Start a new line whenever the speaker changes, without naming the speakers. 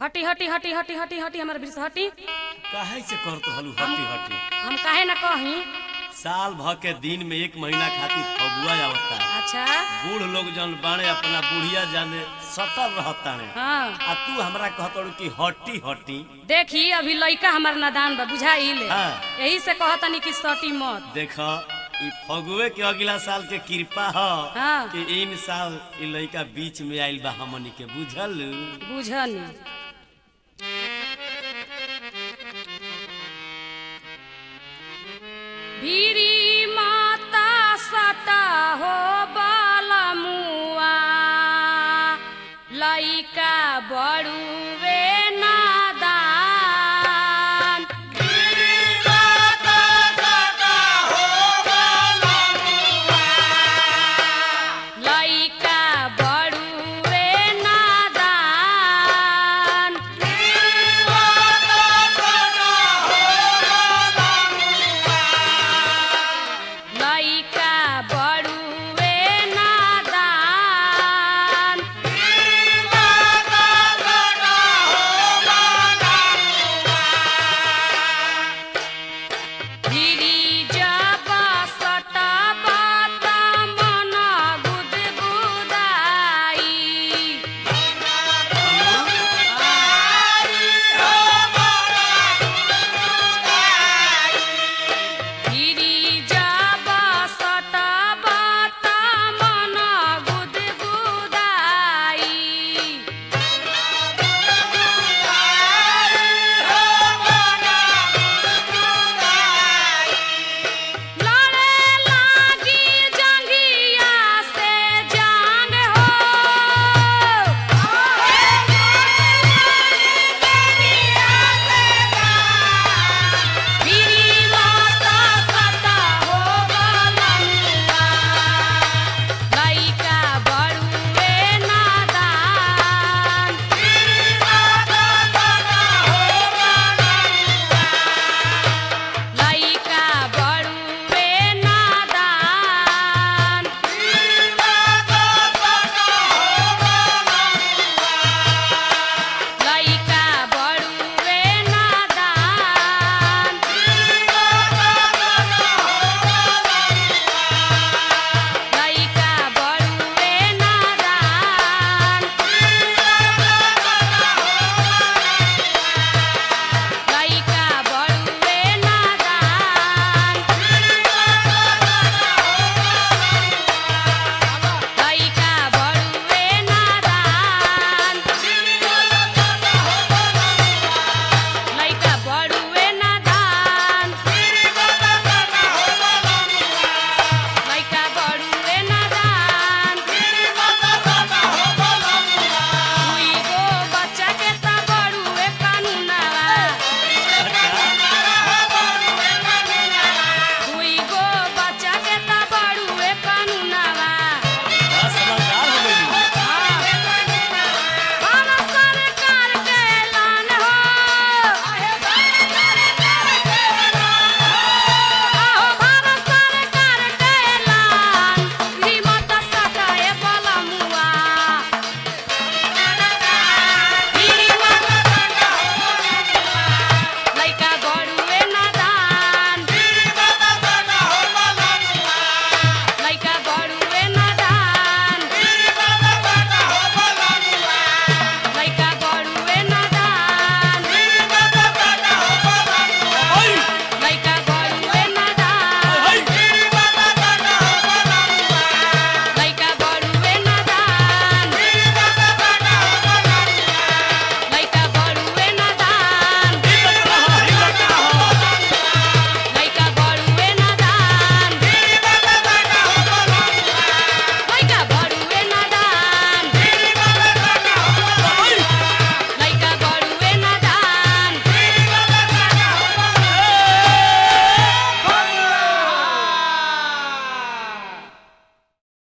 हटी हटी हटी हटी हटी हटी हमारे बीच से हटी
काहे से करत हलू हटी हटी
हम काहे ना कही
साल भर के दिन में एक महीना खातिर फगुआ आवता
अच्छा
बूढ़ लोग जन बाणे अपना बुढ़िया जाने सतर रहताने
हाँ
आ तू हमरा कहतड़ू कि हटी हटी
देखी अभी लइका हमार नादान बा बुझाइल
हाँ।
यही से कहतनी कि सटी मत
देख ई फगुए के अगला साल के कृपा ह
हाँ।
कि इन साल ई लइका बीच में आइल बा हमनी के बुझल
बुझनी भीरी